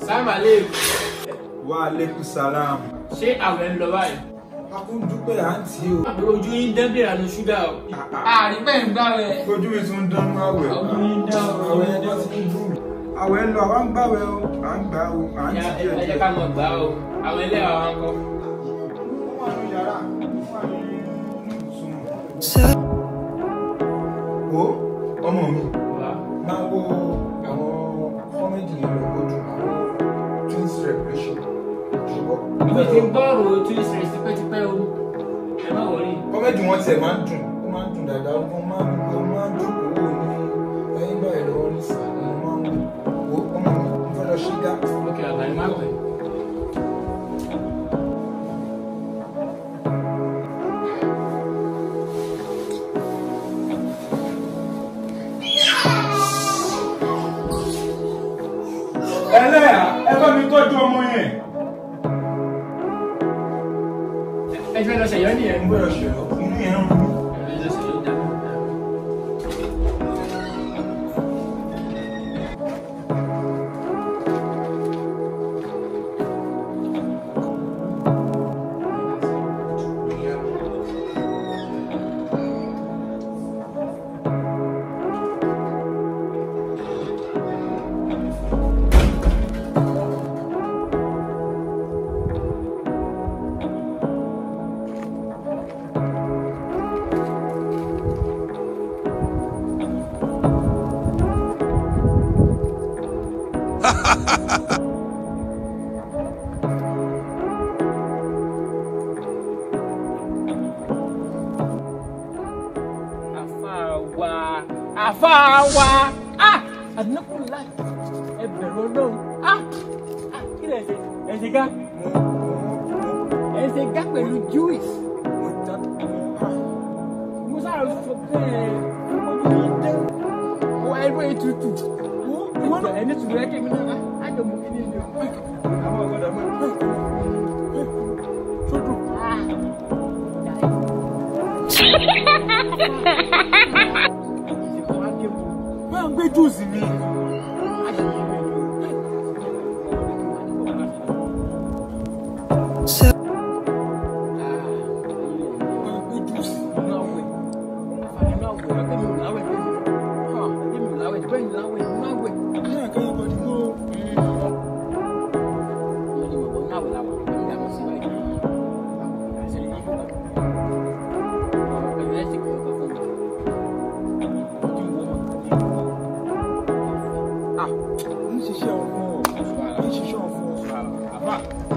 sábàlẹ̀ wa aleykum salam. ṣé àwẹ̀ ń lọ báyìí. a kò dúpẹ́ àǹtí o. àbúrò ojú yín dán bí ìrànú ṣúgà o. àárín bẹ́ẹ̀ ń gbà rẹ̀. ojú mi tún ń dánú àwẹ̀. Ojú mi ń dán o. àwẹ̀ ẹjọ́ ti ń dùn. àwẹ̀ ń lọ àwa ń gbàwẹ̀ o à ń gbà o à ń ti ẹ díẹ̀ ẹ jẹ́ díẹ̀. ká mọ̀ gbà o àwọn ẹlẹ́wà wa ń kọ́. ó wà ní yàrá ó wà ní ibùsùn. o ọmọ mi máa wo àwọn kọ́mẹ́dì yẹn lọ gbójú àwọn twins revolution ṣùgbọ́n. ìwé ti ń gbọ́rò tí ó ṣẹlẹ̀ tipẹ́tipẹ́ o ẹ má wọlé. kọ́mẹ́dì wọn tiẹ̀ máa ń dùn ó máa ń dùn dáadáa ó máa ń gbé ó máa ń dùn owó ní ẹ̀yìn báyìí lọ́wọ́ ní sàn ni mo máa ń wò ó ọmọ mi mo fẹ́ lọ ṣí gá. lókè àgbà ni má pẹ́. ẹlẹ́yà ẹ bá mi tọ́jú ọmọ yẹn. ẹ ti fẹ́ lọ ṣẹ̀yọ́ nìyẹn. mo gbọ́dọ̀ ṣe ọ inú yẹn ń rún mi. ẹ lọ ṣẹ̀yọ́ dá. àfàwà àfàwà ah àdínákùnlá ẹ bẹ̀rù ọlọ́run ah ah kí lè ṣe ẹ ṣe gá ẹ ṣe gá pẹ̀lú juice musa rẹ sọ bẹ́ẹ̀ ọmọdé yìí dé ọ ẹgbẹ́ ètùtù ìwọ ẹni tùrù ẹ kémi náà á jọ mú kíní ni o àwọn ọgbọdọ mọ sódù ah. máa ń gbé júùsì mi. ń ṣiṣẹ́ ọmọ ń ṣiṣẹ́ ọmọ.